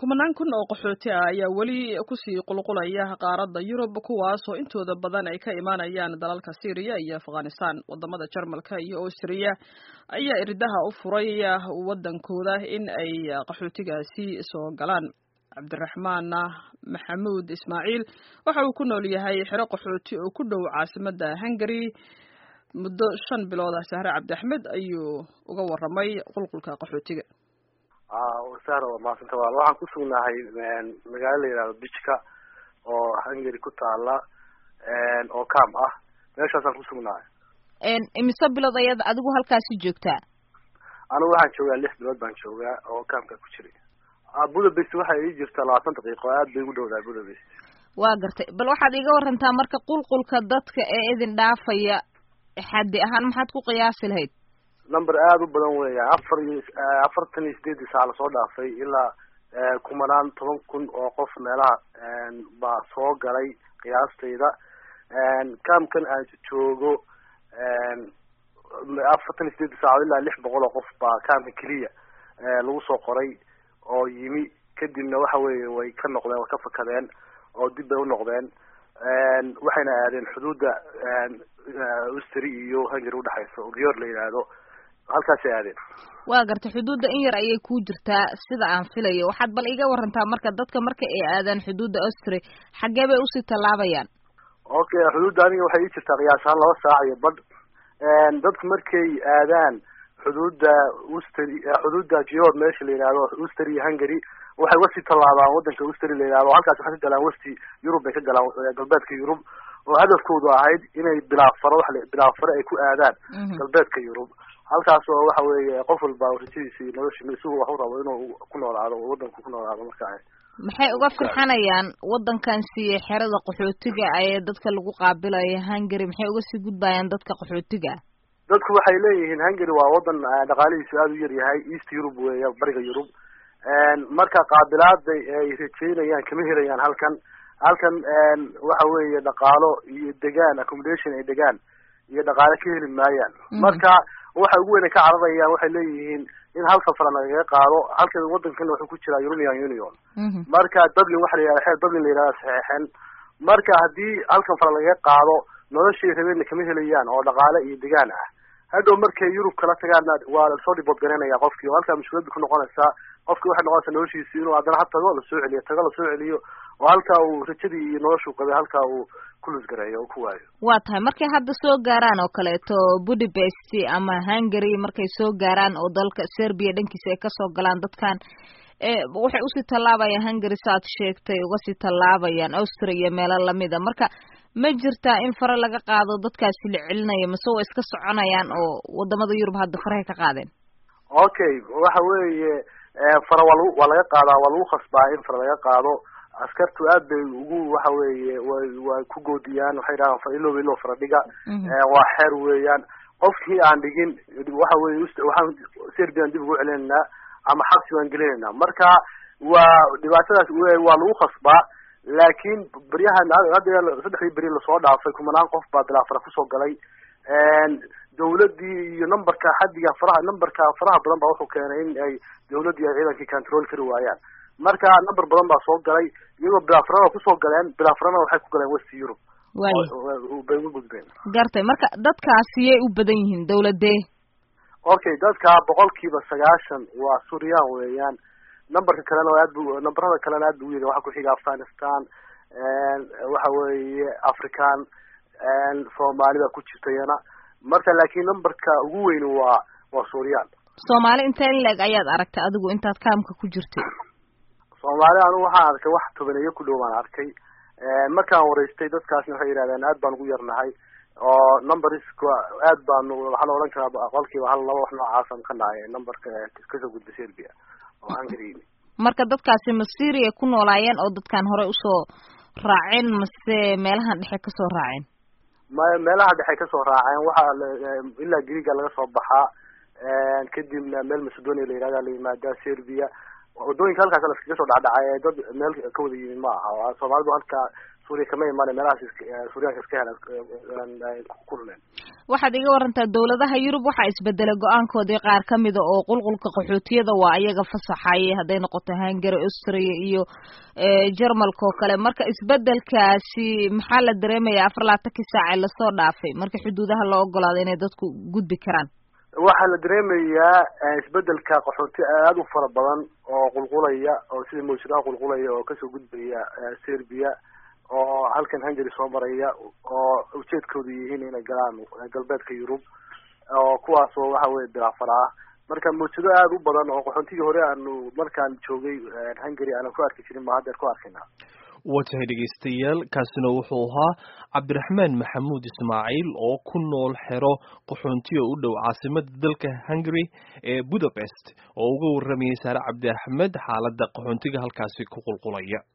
kumanaan kun oo qaxooti ah ayaa weli kusii qulqulaya qaaradda yurub kuwaasoo intooda badan ay ka imaanayaan dalalka syriya iyo afghanistan wadamada jarmalka iyo austriya ayaa irdaha u furay wadankooda in ay qaxootigaasi soo galaan cabdiraxmaan maxamuud ismaaciil waxa uu ku nool yahay xero qaxooti oo ku dhow caasimada hungary muddo shan bilood ah sahre cabdi axmed ayuu uga waramay qulqulka qaxootiga sahra waa mahadsanta wal waxaan ku sugnahay magaalo la yihahdo bijka oo hungary ku taala oo cam ah meeshaasaan kusugnahay imise bilood ayaad adigu halkaasi joogtaa anigu waxaan joogaa lix bilood baan joogaa oo camka ku jiray budapest waxay ii jirtaa labaatan daqiiqo aad bay ugu dhowdahay budapest waa gartay bal waxaad iiga warantaa marka qulqulka dadka ee idin dhaafaya xaddi ahaan maxaad ku qiyaasi lahayd number aada u badan weya afar iyo afartan iyo sideedii saa lasoo dhaafay ilaa kumanaan toban kun oo qof meelaha baa soo galay qiyaastayda camkan aan joogo afartan iyo sideedii saaco ilaa lix boqol oo qof baa camka keliya lagu soo qoray oo yimi kadibna waxa weeye way ka noqdeen way ka fakadeen oo dib bay u noqdeen waxayna aadeen xuduudda ustri iyo hungary udhexaysa oo gior la yidhaahdo halkaasay aadeen waa gartay xuduudda in yar ayay ku jirtaa sida aan filayo waxaad bal iga warantaa marka dadka marka ay aadaan xuduudda austri xaggee bay usii tallaabayaan okay xuduudda aniga waxay ii jirtaa qiyaas ahaan laba saac iyo badh dadku markay aadaan xuduudda ustri xuduudda gior meesha la yidhahdo ustri iyo hungary waxay uga sii tallaabaan wadanka ustri la yidhahdo halkaas waxay ka galaan westi yurub bay ka galaan galbeedka yurub oo hadafkoodu ahayd inay bilaafaro wa bilaafaro ay ku aadaan galbeedka yurub halkaas oo waxa weeye qof walba rajadiisa iyo nolosha isagu wax u rabo inuu ku noolaado oo wadanku ku noolaado marka maxay uga firxanayaan wadankan siiye xerada qaxootiga ee dadka lagu qaabilayo hungary maxay uga sii gudbayaan dadka qaxootiga dadku waxay leeyihiin hungary waa wadan dhaqaalihiisu aada u yar yahay east yurub weeya bariga yurub marka qaabilaada ay rajeynayaan kama helayaan halkan halkan waxa weeye dhaqaalo iyo degaan accommodation ay degaan iyo dhaqaale ka heli maayaan marka waxa ugu weyn ay ka cararayaan waxay leeyihiin in hal safra lagaga qaado halka wadankan wuxuu ku jiraa european union marka dublin waxa la yihahda xeer dublin la yihahda saxeexen marka haddii halkan fara lagaga qaado noloshay rabeenna kama helayaan oo dhaqaale iyo degaan ah hadhow markay yurub kala tagaana waa lasoo dhibood garanaya qofkii oo halkaa mushkilada ku noqonaysaa qofki waxay noqonaysaa noloshiisi inuu haddana ha tago lasoo celiyo tago lasoo celiyo oo halkaa uu rajadii iyo noloshuu qabay halkaa uu ku lusgareeyo oo ku waayo waa tahay markay hadda soo gaaraan oo kaleeto budapest ama hungary markay soo gaaraan oo dalka serbia dhankiisa ay kasoo galaan dadkan waxay usii tallaabayaan hungary saaad sheegtay uga sii tallaabayaan austria iyo meelo lamida marka ma jirtaa in fare laga qaado dadkaasi la celinayo mase waa iska soconayaan oo wadamada yurub hadda farahay ka qaadeen okay waxa weeye fara waa lagu waa laga qaadaa waa lagu khasbaa in fara laga qaado askartu aad bay ugu waxa weeye way way ku goodiyaan waxay dhahaan fa ilow ilow fara dhiga waa xeer weeyaan qofkii aan dhigin waxa weye waxaan serbian dib ugu celinaynaa ama xabsi waan gelinaynaa marka waa dhibaatadaas waa lagu khasbaa laakiin beryahan hadda saddexdii beri lasoo dhaafay kumanaan qof baa bilaafara kusoo galay dawladii iyo numberka xaddiga faraha numberka faraha badan baa wuxuu keenay in ay dawladdii ay ciidankii control kari waayaan marka number badan baa soo galay iyagoo bilaafarana kusoo galeen bilaafarana waxay ku galeen west europe bay uga gudbeen gartay marka dadkaasiyay u badan yihiin dawladee okay dadka boqolkiiba sagaashan waa suryaan weeyaan numberka kalena aad bu numberada kalena aad bu uyar waxaa kuxiga afghanistan waxa weeye african soomaali baa ku jirta iyana marka laakiin numberka ugu weyn waa waa suryaan soomaali intee in leeg ayaad aragtay adigu intaad kaamka ku jirtay soomaali anigu waxaan arkay wax tobaneeyo ku dhow baan arkay markaan wareystay dadkaasna waxay yidhahdeen aad baan ugu yarnahay oo numberska aad baanu waxaa la odhan karaa boqolkiiba hal laba wax noocaasan ka nahay numberka kasoo gudba serbia oo hungary marka dadkaasi ma syria ku noolaayeen oo dadkan horey usoo raaceen mase meelahan dhexe kasoo raaceen ma meelaha dhexe kasoo raaceen waxaa ilaa greega laga soo baxaa kadibna meel macedonia la yihahda la yimaadaa serbia wadooyinka halkaas laskaga soo dhacdhacay dad meel ka wada yimid ma aha soomaalidu halkaa suuriya kama imaana meelahaas suuriyaanka iska helaan ku dhuleen waxaad iga warantaa dawladaha yurub waxaa isbedelay go-aankoodii qaar ka mida oo qulqulka qaxootiyada waa ayaga fasaxayay hadday noqoto hungary austria iyo jarmalka oo kale marka isbedelkaasi maxaa la dareemaya afar labaatankii saace lasoo dhaafay marka xuduudaha loo ogolaado inay dadku gudbi karaan waxaa la dareemayaa isbedelka qaxooti aada u fara badan oo qulqulaya oo sida mawjadaha qulqulaya oo kasoo gudbaya serbia oo halkan hungary soo maraya oo ujeedkoodu yihiin inay galaan galbeedka yurub oo kuwaas oo waxa weye bilaafar ah marka mawjado aada u badan oo qaxoontigii hore aanu markaan joogay hungary aanan ku arki jirin ba haddeer ku arkayna waa tahay dhegaystayaal kaasina wuxuu ahaa cabdiraxmaan maxamuud ismaaciil oo ku nool xero qaxoontiga u dhow caasimada dalka hungary ee budapest oo uga waramayay saare cabdi axmed xaaladda qaxoontiga halkaasi ku qulqulaya